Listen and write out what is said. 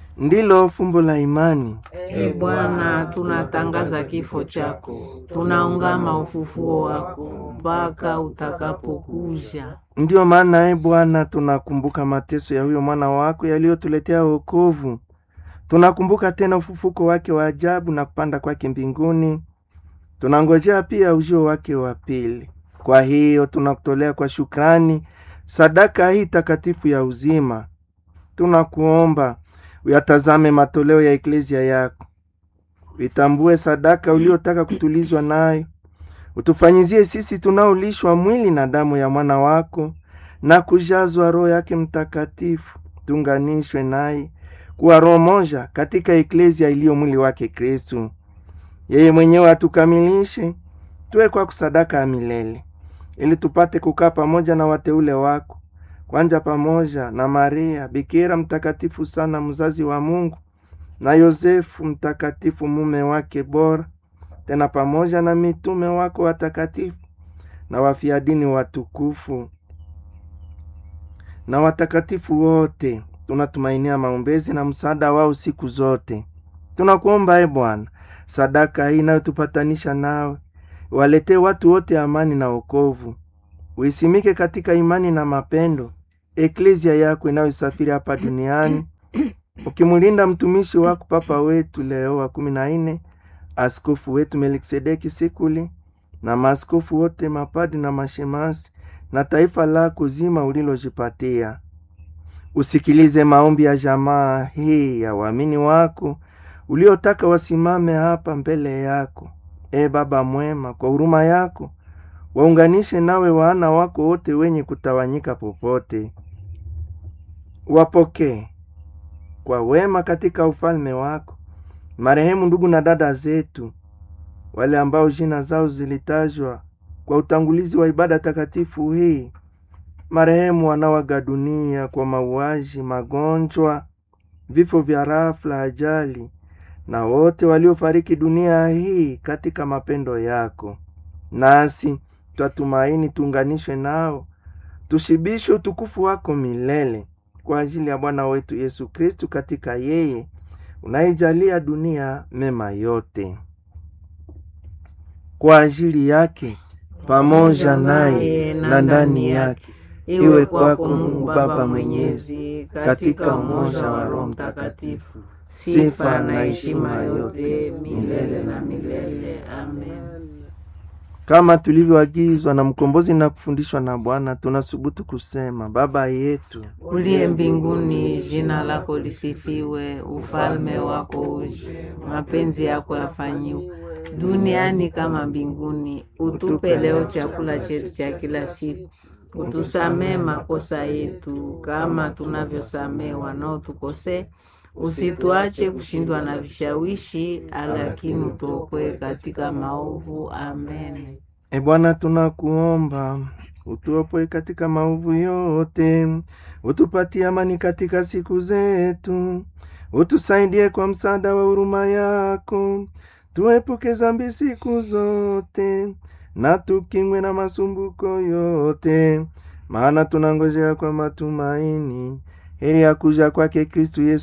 ndilo fumbo la imani. E Bwana, tunatangaza kifo chako, tunaungama ufufuo wako mpaka utakapokuja. Ndiyo maana e Bwana, tunakumbuka mateso ya huyo mwana wako yaliyotuletea wokovu. Tunakumbuka tena ufufuko wake wa ajabu na kupanda kwake mbinguni. Tunangojea pia ujio wake wa pili. Kwa hiyo tunakutolea kwa shukrani sadaka hii takatifu ya uzima. Tunakuomba uyatazame matoleo ya eklezia yako, uitambue sadaka uliotaka kutulizwa nayo, utufanyizie sisi tunaolishwa mwili na damu ya mwana wako na kujazwa Roho yake Mtakatifu, tunganishwe naye kuwa roho moja katika eklezia iliyo mwili wake Kristu. Yeye mwenyewe atukamilishe tuwe kwa kusadaka ya milele, ili tupate kukaa pamoja na wateule wako kwanja pamoja na Maria bikira mtakatifu sana mzazi wa Mungu na Yosefu mtakatifu mume wake bora, tena pamoja na mitume wako watakatifu na wafiadini watukufu na watakatifu wote. Tunatumainia maombezi na msaada wao siku zote. Tunakuomba e Bwana, sadaka hii inayotupatanisha nawe waletee watu wote amani na wokovu, uisimike katika imani na mapendo eklezia yako inayosafiri hapa duniani, ukimulinda mtumishi wako Papa wetu Leo wa kumi na nne, askofu wetu Melkisedeki Sikuli na maaskofu wote, mapadi na mashemasi na taifa lako zima ulilojipatia. Usikilize maombi ya jamaa hii ya waamini wako uliotaka wasimame hapa mbele yako. E Baba mwema, kwa huruma yako waunganishe nawe wana wako wote wenye kutawanyika popote, wapokee kwa wema katika ufalme wako marehemu ndugu na dada zetu, wale ambao jina zao zilitajwa kwa utangulizi wa ibada takatifu hii, marehemu wanaoaga dunia kwa mauaji, magonjwa, vifo vya rafla, ajali, na wote waliofariki dunia hii katika mapendo yako, nasi twatumaini tuunganishwe nao, tushibishwe utukufu wako milele kwa ajili ya Bwana wetu Yesu Kristu, katika yeye unaijalia dunia mema yote. Kwa ajili yake pamoja naye na ndani yake, iwe kwako Mungu Baba Mwenyezi, katika umoja wa Roho Mtakatifu, sifa na heshima yote milele na milele. Amen. Kama tulivyoagizwa na mkombozi na kufundishwa na Bwana, tunasubutu kusema: Baba yetu uliye mbinguni, jina lako lisifiwe, ufalme wako uje, mapenzi yako yafanyiwe duniani kama mbinguni. Utupe leo chakula chetu cha kila siku, utusamee makosa yetu kama tunavyosamee wanaotukosea, usituache kushindwa na vishawishi, lakini utuokoe katika maovu. Amen. E Bwana, tunakuomba utuopoe katika maovu yote, utupatie amani katika siku zetu, utusaidie kwa msaada wa huruma yako, tuepuke zambi siku zote, na tukingwe na masumbuko yote, maana tunangojea kwa matumaini heri ya kuja kwake Kristu Yesu